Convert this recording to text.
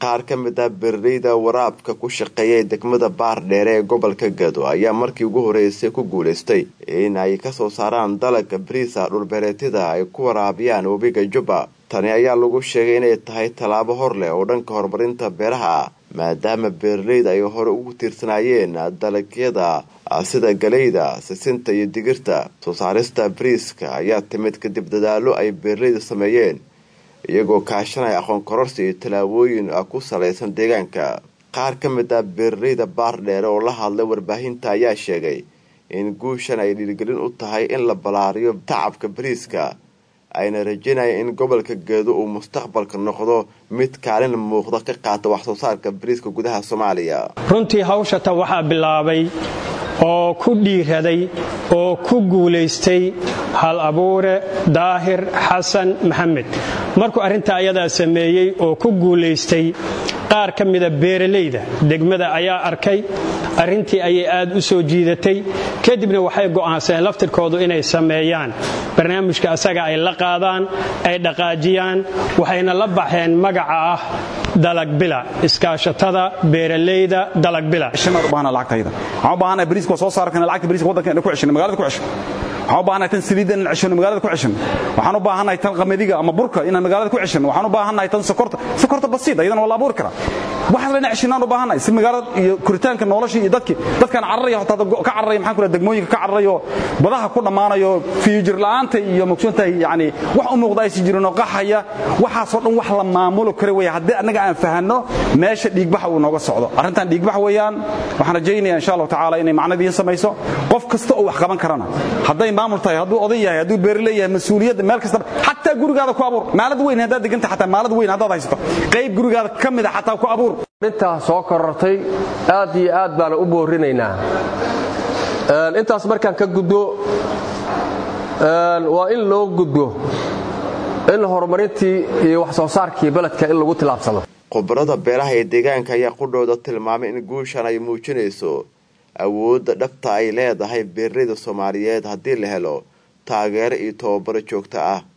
qaar ka mid ah beeraleyda waraabka ku shaqeeyay degmada baardheere ee gobolka gado ayaa markii ugu horeysay ku guulaystay in ay kasoo saaraan dalagga bariisa dhulbeereetyada ay ku waraabiyaan webiga jubba tani ayaa lagu sheegay inay tahay tallaabo hor leh oo dhanka horumarinta beeraha ah maadaama beeraleyda ay hore ugu tiirsanaayeen dalagyada sida galeyda sisinta iyo digirta soo saarista bariiska ayaa timid kadib dadaallo ay beeraleyda sameeyeen iyagoo kaashanaya aqoon kororsi iyo tallaabooyin ku salaysan deegaanka qaar ka mid ah beeraleyda baardheere oo la hadlay warbaahinta ayaa sheegay in guushan ay dhiirigelin u tahay in la ballaariyo tacabka bariiska ayna rajaynaya in gobolka geedo uu mustaqbalka noqdo mid kaalin muuqda ka qaata wax soo saarka bariiska gudaha soomaaliya runtii hawshata waxaa bilaabay oo ku dhiiraday oo ku guulaystay hal abuure daahir xasan maxamed markuu arrintaa ayadaa sameeyey oo ku guulaystay qaar ka mida beeralayda degmada ayaa arkay arrintii ayay aad u soo jiidatay kadibna waxay go'aansadeen laftirkoodu inay sameeyaan barnaamijka asaga ay la qaadaan ay dhaqaajiyaan waxayna la baxeen magaca ah dalagbila iskaashatada beeralayda dalagbila waxaan u baahanahay tan saliidda inaan ceshano magaalada ku ceshano waxaan u baahannahay tan qamadiga ama burka inaan magaalada ku ceshano waxaan u baahannahay tan sokorta sokorta basiid ayadana waa la abuuri karaa waxaas layna ceshinaan u baahannahay si magaalada iyo koritaanka nolosha iyo dadki dadkaan cararaya hotaa ka cararaya maxaan ku degmooyinka ka cararayo badaha ku dhammaanayo fiyujir la'aanta iyo mogsoontahay yacni wax u muuqda aysan jirin oo qaxaya waxaasoo dhan wax la maamulo kara weeye haddii annaga aan fahanno meesha dhiigbaxa uu nooga socdo arrintan dhiigbax weeyaan waxaan rajaynaya insha allahu tacaala inay macnadiin samayso qof kasta oo wax qaban karana hadday maamul tahay hadduu oday yahay hadduu beerle yahay mas-uuliyadda meel kastaba xataa gurigaada ku abuur maalad weyn haddaad deganta xataa maalad weyn haddaad haysato qayb gurigaada ka mid a xataa ku abuur intaa soo korortay aad iyo aad baana u boorinaynaa intaas markaan ka gudbo waa in loo gudbo in horumarintii iyo wax soo saarkii beledka in lagu tilaabsado khubarada beeraha ee deegaanka ayaa qudhooda tilmaamay in guushan ay muujinayso awoodda dhabta ay leedahay beeraleyda soomaaliyeed haddii la helo taageero iyo tababaro joogto ah